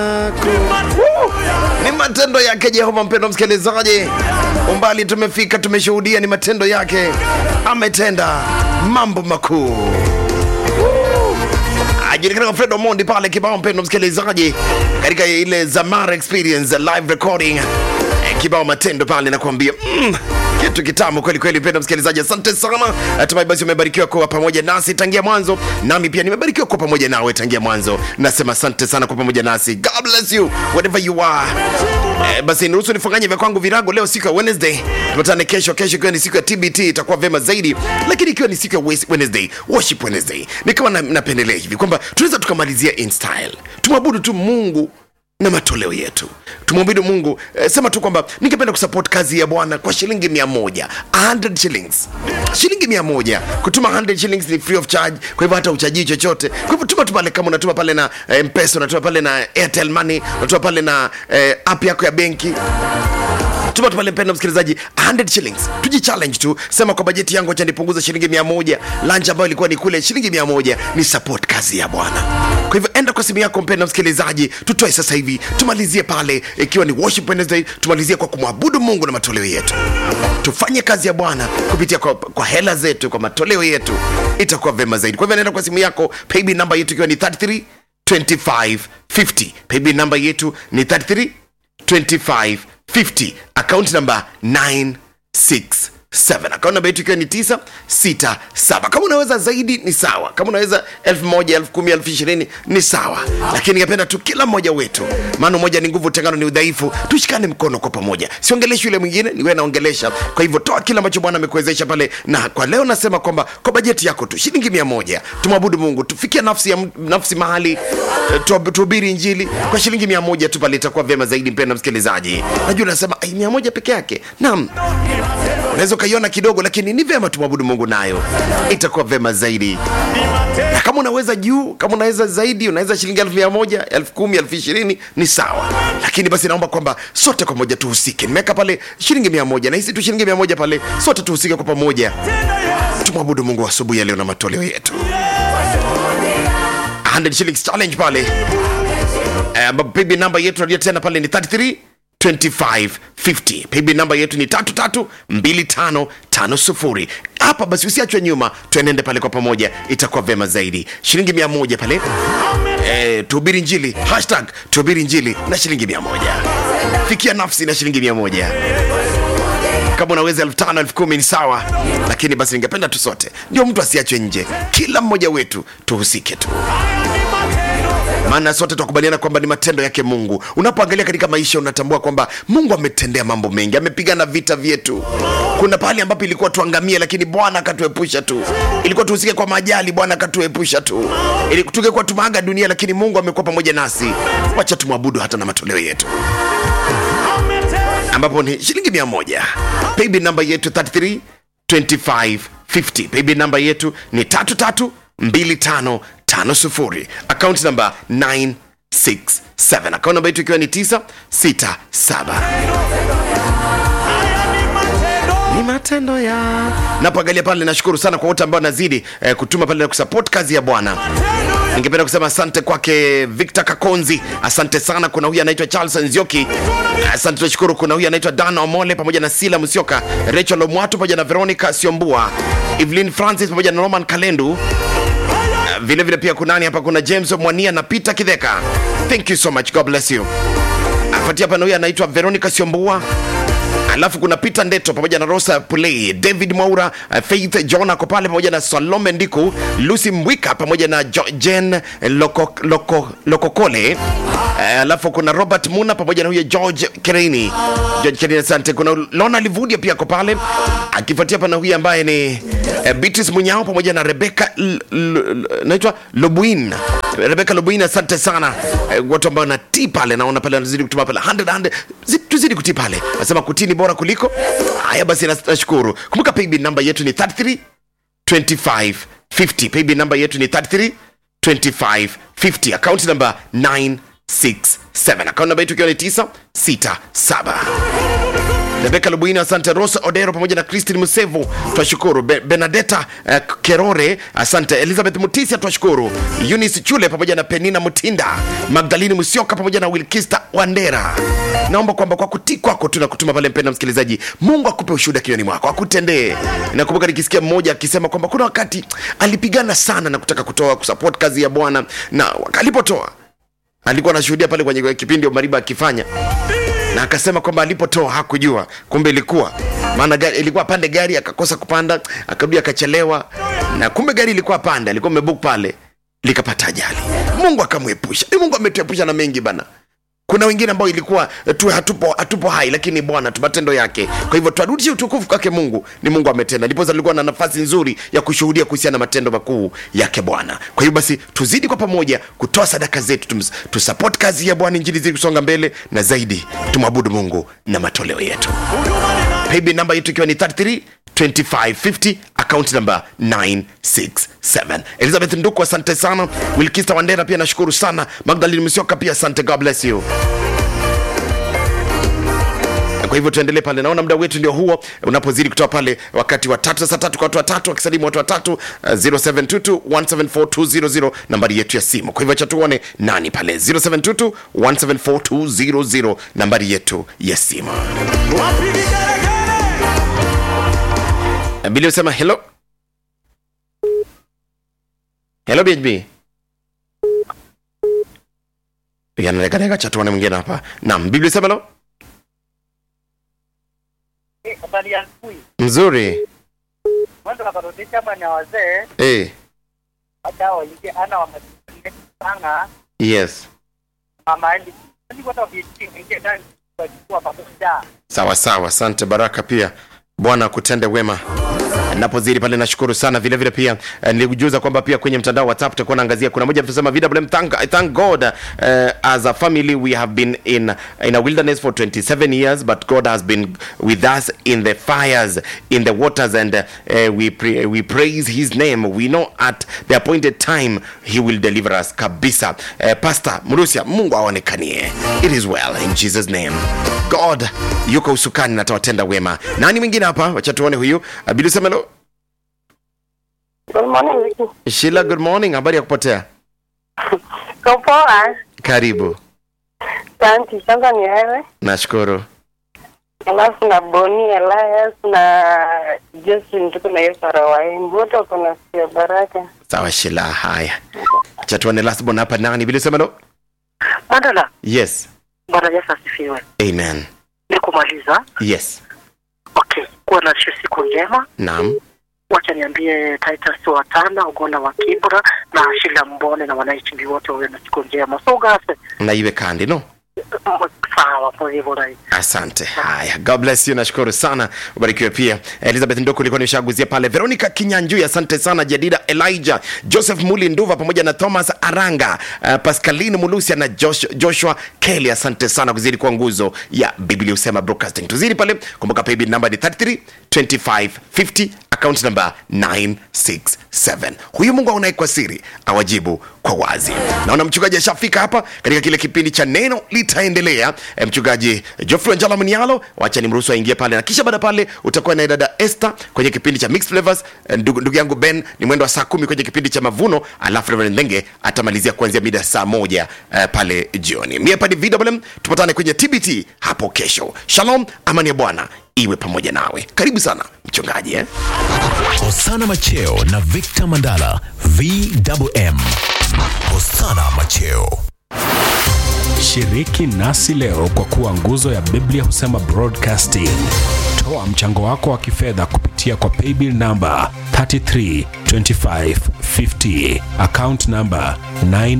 ni matendo yake Jehova. Mpendo msikilizaji, umbali tumefika, tumeshuhudia ni matendo yake, ametenda mambo makuu. Ajulikana kwa Fred Omondi pale kibao, mpendo msikilizaji, katika ile Zamara Experience live recording eh, kibao matendo pale, nakwambia mm, kitu kitamu kweli kweli. Mpendo msikilizaji, asante sana. Natumai basi umebarikiwa kuwa pamoja nasi tangia mwanzo, nami pia nimebarikiwa kuwa pamoja nawe tangia mwanzo. Nasema asante sana kwa pamoja nasi. God bless you wherever you are. Eh, basi niruhusu nifunganye vya kwangu virago leo, siku ya Wednesday. Tupatane kesho. Kesho ikiwa ni siku ya TBT itakuwa vema zaidi, lakini ikiwa ni siku ya Wes- Wednesday, worship Wednesday, nikawa na, napendelea hivi kwamba tunaweza tukamalizia in style, tumwabudu tu Mungu na matoleo yetu tumwabudu mungu eh, sema tu kwamba ningependa kusupport kazi ya bwana kwa shilingi mia moja 100 shillings shilingi mia moja kutuma 100 shillings ni free of charge kwa hivyo hata uchajii chochote kwa hivyo tuma tu pale kama unatuma pale na eh, mpesa unatuma pale na airtel money unatuma pale na eh, app yako ya benki tuma tu pale mpendo msikilizaji 100 shillings tuji challenge tu sema kwa bajeti yangu acha nipunguze shilingi mia moja lunch ambayo ilikuwa ni kule shilingi mia moja ni support kazi ya bwana kwa hivyo enda kwa simu yako mpendo msikilizaji tutoe sasa hivi tumalizie pale ikiwa ni worship Wednesday tumalizie kwa kumwabudu mungu na matoleo yetu tufanye kazi ya bwana kupitia kwa, kwa hela zetu kwa matoleo yetu itakuwa vema zaidi kwa hivyo naenda kwa simu yako paybill namba yetu ikiwa ni 33 25 50 paybill namba yetu ni 33 2550 account number 967 account namba yetu ikiwa ni 967 kama unaweza zaidi ni sawa kama unaweza 1000 10,000 20,000 ni sawa lakini ningependa tu kila mmoja wetu maana umoja ni nguvu tengano ni udhaifu tushikane mkono kwa pamoja siongeleshi yule mwingine ni wewe naongelesha kwa hivyo toa kile ambacho bwana amekuwezesha pale na kwa leo nasema kwamba kwa bajeti yako tu shilingi mia moja tumwabudu mungu tufikia nafsi ya m- nafsi mahali eh, tu- tuhubiri injili kwa shilingi mia moja tu pale itakuwa vyema zaidi mpenda msikilizaji najua unasema "Ai, mia moja peke yake naam unaweza ukaiona kidogo lakini ni vyema tumwabudu mungu nayo itakuwa vyema zaidi na kama unaweza juu kama unaweza zaidi unaweza shilingi elfu mia moja elfu kumi elfu ishirini ni sawa lakini basi naomba kwamba sote kwa moja tuhusike nimeweka pale shilingi mia moja na hisi tu shilingi mia moja pale sote tuhusike kwa pamoja tumwabudu mungu asubuhi ya leo na matoleo yetu 100 shillings challenge pale Eh, ambapo paybill namba yetu narudia tena pale ni 33 2550 paybill namba yetu ni 332550 hapa basi usiachwe nyuma tuenende pale kwa pamoja itakuwa vema zaidi shilingi mia moja pale eh, tuhubiri njili hashtag tuhubiri njili na shilingi mia moja fikia nafsi na shilingi mia moja kama unaweza elfu tano elfu kumi ni sawa lakini basi ningependa tu sote ndio mtu asiachwe nje kila mmoja wetu tuhusike tu maana sote tunakubaliana kwamba ni matendo yake mungu unapoangalia katika maisha unatambua kwamba mungu ametendea mambo mengi amepigana vita vyetu kuna pahali ambapo ilikuwa tuangamie lakini bwana akatuepusha tu ilikuwa tuhusike kwa majali bwana akatuepusha tu Ili- tungekuwa tumaaga dunia lakini mungu amekuwa pamoja nasi wacha tumwabudu hata na matoleo yetu ambapo ni shilingi mia moja paybill namba yetu 33 2550 paybill namba yetu ni 332550 account namba 967 account namba yetu ikiwa ni 967 ni matendo ya napoangalia pale nashukuru sana kwa wote ambao nazidi eh, kutuma pale na kusupport kazi ya bwana ningependa kusema asante kwake victor kakonzi asante sana kuna huyu anaitwa charles nzioki asante tunashukuru kuna huyu anaitwa dan omole pamoja na sila msioka rachel omwatu pamoja na veronica siombua evelyn francis pamoja na roman kalendu vile vile pia kunani hapa kuna james mwania na peter kidheka thank you so much god bless you afuatia hapa na huyu anaitwa veronica siombua alafu kuna peter ndeto pamoja na rosa pulei david mwaura uh, faith john ako pale pamoja na salome ndiku lucy mwika pamoja na jo, jen loko, loko, lokokole Uh, alafu kuna robert muna pamoja na huyo george kereini george kereini asante kuna lona livudia pia ako pale akifuatia pana huyu ambaye ni uh, beatrice munyao pamoja na rebeka naitwa lobuin rebeka lobuin asante sana uh, watu ambao natii pale naona pale wanazidi kutuma pale 100 100 Zi- tuzidi kutii pale nasema kutii ni bora kuliko haya basi nas- nashukuru kumbuka paybill namba yetu ni 33 2550 paybill namba yetu ni 33 2550 account namba 967 account namba yetu ikiwa ni 967 rebeka lubuini asante rosa odero pamoja na christine musevu twashukuru Be benadeta uh, kerore asante elizabeth mutisia twashukuru eunice chule pamoja na penina mutinda magdalini musioka pamoja na wilkista wandera naomba kwamba kwa kutii kwako tu na kutuma pale mpenda msikilizaji mungu akupe ushuhuda kinywani mwako akutendee nakumbuka nikisikia mmoja akisema kwamba kuna wakati alipigana sana na kutaka kutoa kusupport kazi ya bwana na alipotoa alikuwa anashuhudia pale kwenye kipindi mariba akifanya na akasema kwamba alipotoa hakujua kumbe ilikuwa maana gari, ilikuwa pande gari akakosa kupanda akarudi akachelewa na kumbe gari ilikuwa pande alikuwa amebook pale likapata ajali mungu akamwepusha Ni mungu ametuepusha na mengi bana kuna wengine ambao ilikuwa eh, tu hatupo, hatupo hai lakini bwana tu matendo yake kwa hivyo twarudishe utukufu kwake mungu ni mungu ametenda ndiposa alikuwa na nafasi nzuri ya kushuhudia kuhusiana na matendo makuu yake bwana kwa hivyo basi tuzidi kwa pamoja kutoa sadaka zetu tum- tusupport kazi ya bwana injili zidi kusonga mbele na zaidi tumwabudu mungu na matoleo yetu paybill namba yetu ikiwa ni 33 2550 account number 967 elizabeth nduku asante sana wilkista wandera pia nashukuru sana magdalin msioka pia asante god bless you kwa hivyo tuendelee pale naona muda wetu ndio huo unapozidi kutoa pale wakati wa tatu saa tatu kwa watu watatu wakisalimu watu watatu uh, 0722174200 nambari yetu ya simu kwa hivyo acha tuone nani pale 0722174200 nambari yetu ya simu bili usema hello hello bhb yanalegalega chatuane mwingine hapa nam biblia usema hello habari ya asubuhi. mzuri Mwanzo nakarudisha bwana wazee hey, hata waingie ana wametulia sana yes mama eli. Sisi wote wakiitii waingie ndani kwa pamoja. sawa sawa asante baraka pia bwana akutende wema napozidi pale nashukuru sana vile vile pia eh, nilikujuza kwamba pia kwenye mtandao wa whatsapp tutakuwa naangazia kuna moja tunasema vwm thank, thank god uh, as a family we have been in, in a wilderness for 27 years but god has been with us in the fires in the waters and uh, we, pre, we praise his name we know at the appointed time he will deliver us kabisa uh, pastor mrusia mungu aonekanie it is well in jesus name god yuko usukani na atawatenda wema nani mwingine hapa wacha tuone huyu abilusemelo Good morning, Vicky. shila good morning habari ya kupotea Ko poa. karibu Asante. Kwanza ni wewe, nashukuru alafu na Boni Elias na Josephine, tuko na hiyo Sarawaimbu, wote wako na siku ya baraka. sawa shila haya acha tuone lasbon hapa nani bilisemelo Mandala, yes Bwana Yesu asifiwe. amen Ni kumaliza. yes Okay, kuwa na siku njema. naam Wacha niambie Titus wa Tana, Ugonda wa Kibra na Shila Mbone na wanaichimbi wote wawe na siku njema. So gase na iwe kandi no sawa kwa hivyo na asante haya god bless you nashukuru sana ubarikiwe pia elizabeth ndoku ulikuwa nimeshaguzia pale veronica kinyanjui asante sana jadida elijah joseph muli nduva pamoja na thomas aranga uh, pascaline mulusia na Josh, joshua kelly asante sana kuzidi kwa nguzo ya biblia usema broadcasting tuzidi pale kumbuka paybill namba ni 33 25 50 account number 967 huyu mungu aunaye kwa siri awajibu kwa wazi naona mchungaji ashafika hapa katika kile kipindi cha neno litaendelea e, mchungaji jofrey njala mnialo wacha nimruhusu aingie pale na kisha baada pale utakuwa naye dada esther kwenye kipindi cha mixed flavors E, ndugu, ndugu yangu ben ni mwendo wa saa kumi kwenye kipindi cha mavuno alafu reverend ndenge atamalizia kuanzia mida saa moja uh, pale jioni mie padi vwm tupatane kwenye tbt hapo kesho shalom amani ya bwana iwe pamoja nawe karibu sana mchungaji eh? Hosana Macheo na Victor Mandala VWM. Hosana Macheo. Shiriki nasi leo kwa kuwa nguzo ya Biblia husema broadcasting. Toa mchango wako wa kifedha kupitia kwa paybill namba 332550 account namba 9